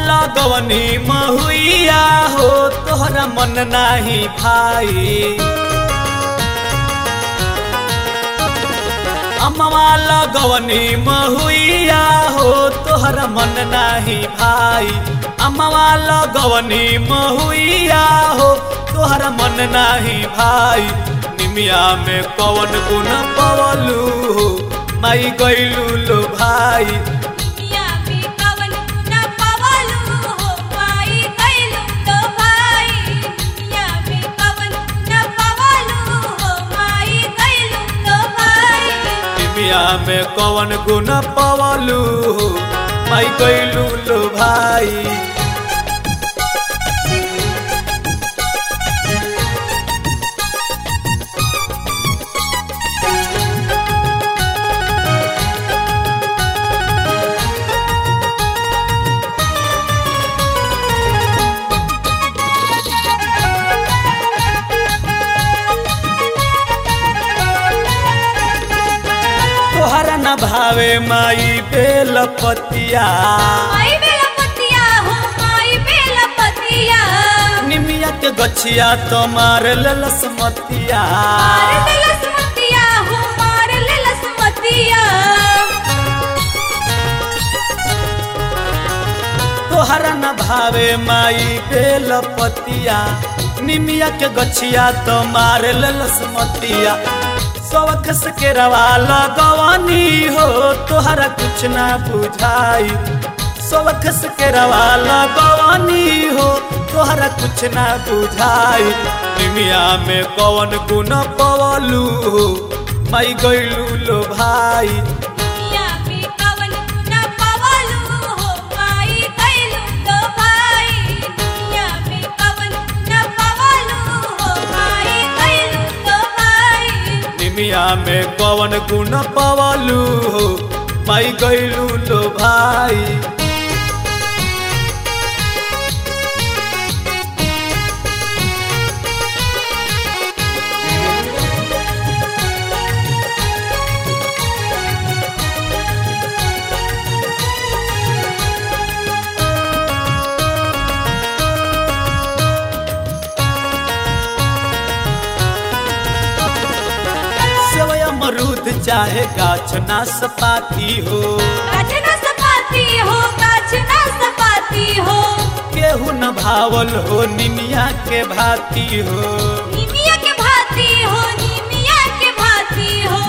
लगवनी महुइया हो तोहरा मन नाही भाई अम्मा लगवनी महुइया हो तोहरा मन नाही भाई अम्मा लगवनी महुइया हो तोहरा मन नाही भाई निमिया में कवन गुण पवलू हो माई गैलू लो भाई दुनिया में कवन गुना पवलू हो माई गइलू तो भाई दुनिया में कवन गुना पवलू हो माई गइलू तो भाई निमिया में कवन गुण पवलू हो माई गैलू लो भाई तोहरा न भावे माई बेल पतिया माई बेला पतिया हो माई बेला पतिया निमिया के गछिया तुम्हार ललस मतिया मार लेलस मतिया हो मार लेलस मतिया तोहरा न भावे माई बेल पतिया निमिया के गछिया तुम्हार ललस मतिया सवक से के रवा लगवानी हो तोहरा कुछ ना बुझाई सवक से के रवा लगवानी हो तोहरा कुछ ना बुझाई निमिया में कवन गुण पवलू हो माई गैलू लो भाई दुनिया में कवन गुना पवलू हो माई गइलू तो भाई दुनिया में कवन गुना पवलू हो माई गइलू तो भाई निमिया में कवन गुण पवलू हो माई गैलू लो भाई सेवय अमरूद चाहे गाछ नाशपाती हो गाछना सपाती हो गाछना सपाती हो केहू न भावल हो निमिया के भाती हो निमिया के भाती हो निमिया के भाती हो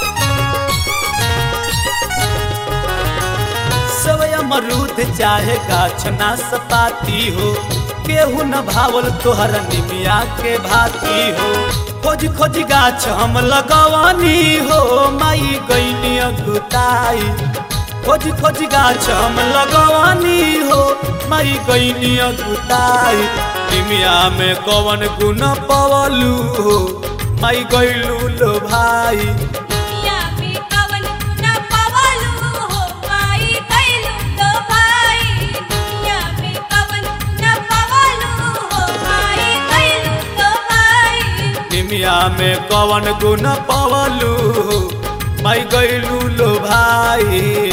सेवय अमरूद चाहे गाछ नाशपाती हो केहू न भावल तोहर निमिया के भाती हो खोज खोज गाछ हम लगवानी हो माई गईनी अगुताई खोज खोज गाछ हम लगवानी हो माई गईनी अगुताई निमिया में कवन गुण पवलू हो माई गईलू लो भाई दुनिया में कवन गुना पवलू हो माई गइलू तो भाई दुनिया में कवन गुना पवलू हो माई गइलू तो भाई निमिया में कवन गुण पवलू माई गईलू लो भाई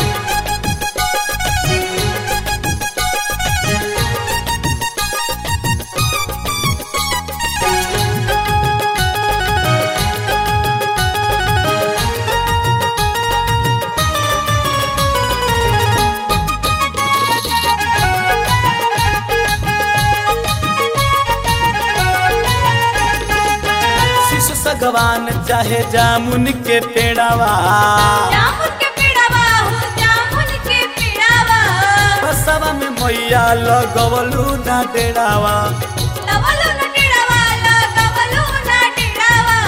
शिशु सगवान चाहे जामुन के पेड़ावा जामुन के पेड़ावा हो जामुन के पेड़ावा बसवा में मैया लगवलू ना डेड़ावा लवलू न डेड़ावा लगवलू न डेड़ावा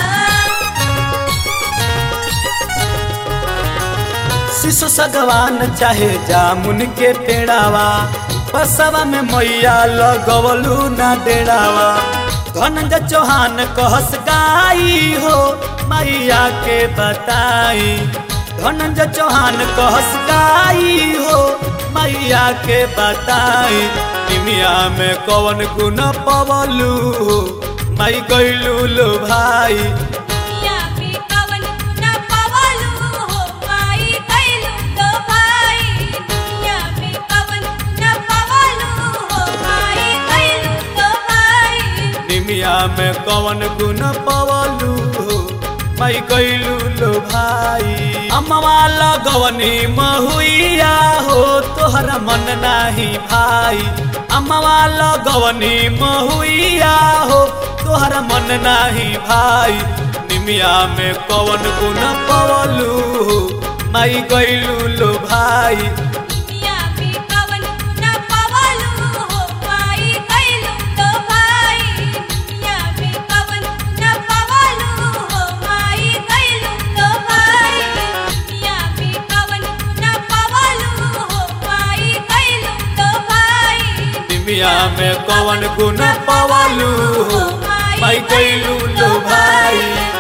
शिशु सगवान चाहे जामुन के पेड़ावा बसवा में मैया लगवलू ना डेड़ावा धनंजय चौहान कहस गाई हो मैया के बताई धनंजय चौहान कहस गाई हो मैया के बताई निमिया में कवन गुण पवलू हो मई गईलू लो भाई दुनिया में कवन गुना पवलू हो माई गइलू तो भाई दुनिया में कवन गुना पवलू निमिया में कवन गुण पवलू माई कैलू लो भाई अम्मा लगवनी महुइया हो तोहरा मन नाही भाई अम्मा लगवनी महुइया हो तोहरा मन नाही भाई निमिया में कवन गुण पवलू माई कैलू लो भाई दुनिया में कवन न पवलू हो माई कैलू लो भाई दुनिया में कवन न पवलू हो माई कैलू लो भाई दुनिया में कवन न पवलू हो माई कैलू लो भाई निमिया में कवन गुण पवलू माई कैलू लो भाई